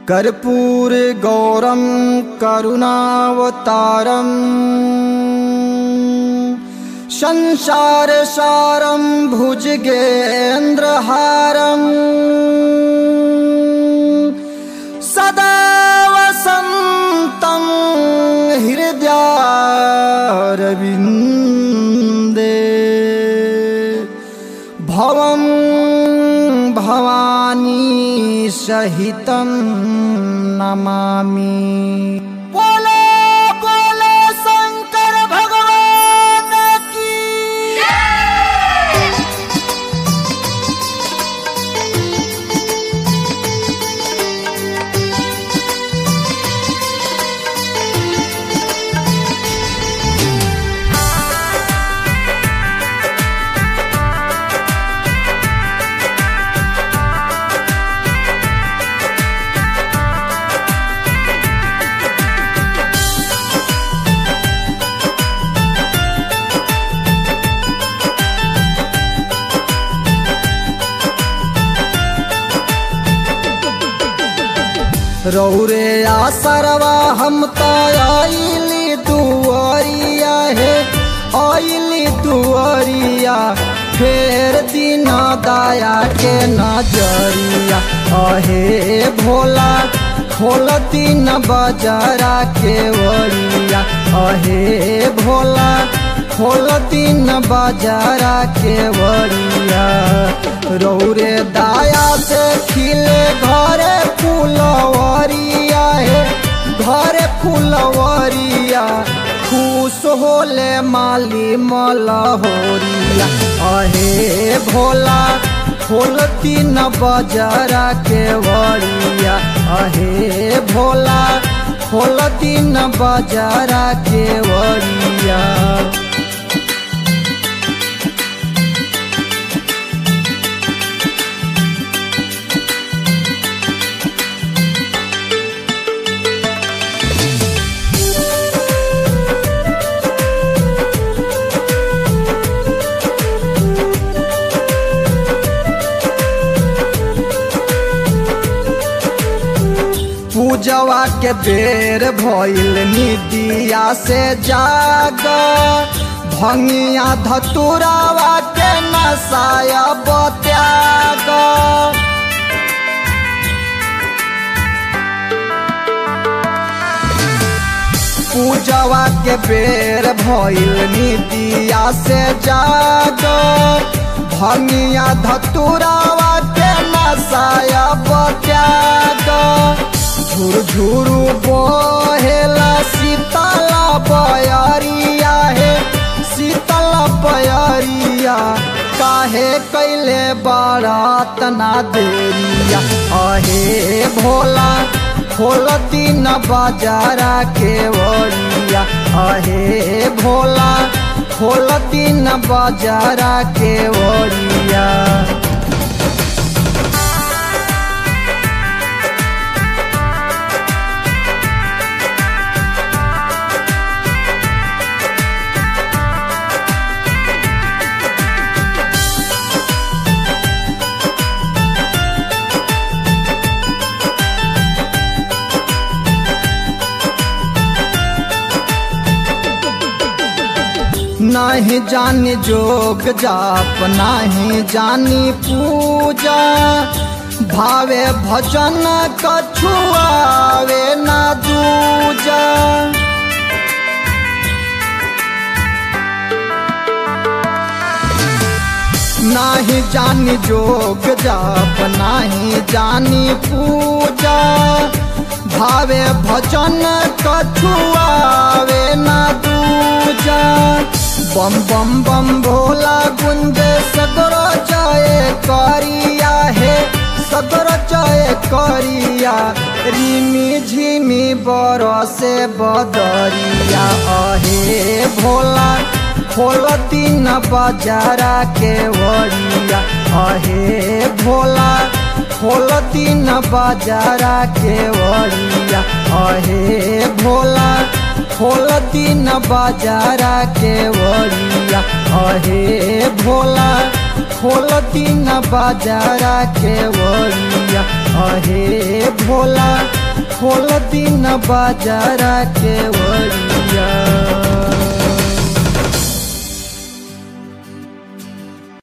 कर्पूर गौरम करुणावतारम संसार सारम भुजगेन्द्रहारम सदा वसन्तं हृदयारविन्दे भवं भवानी सहितं नमामि बोलो बोलो शंकर भगवान की रौरे आसरवा हम तो आइली दुआरिया हे आइली दुआरिया फेर दिन दया के नजरिया अहे भोला खोल दिन बजरा के वरिया अहे भोला खोल दिन बजरा के वरिया रौरे दाया से खिले घरे फुलवरिया हे घरे फुलवरिया खुश होले माली मलहोरिया अहे भोला खोल तीन बजरा के वरिया अहे भोला खोल तीन बजरा के वरिया पूजवा के बेर भइल निदिया से जाग भंगिया धतुरावा के नसाया बत्याग पूजवा के बेर भइल निदिया से जाग भंगिया धतुरावा के नसाया बत्याग झुरझुरु बहेला शीतला बयरिया हे शीतल बयरिया काहे कैले बारात ना देरिया अहे भोला खोल दिन बाजारा के वरिया अहे भोला खोल दिन बाजारा के वरिया नहीं जानी जोग जाप नहीं जानी पूजा भावे भजन कछुआवे ना दूजा नहीं जानी जोग जाप नहीं जानी पूजा भावे भजन कछुआवे ना दूजा बम बम बम भोला गुंजे सगरो जय करिया हे सगरो जय करिया रिमी झिमी बरसे बदरिया अहे भोला खोल तीन बजारा के वरिया अहे भोला खोल तीन बजारा के वरिया अहे भोला खोल तीन बजारा के वरिया अहे भोला खोल तीन बजारा के वरिया अहे भोला खोल दिन बाजारा के वड़िया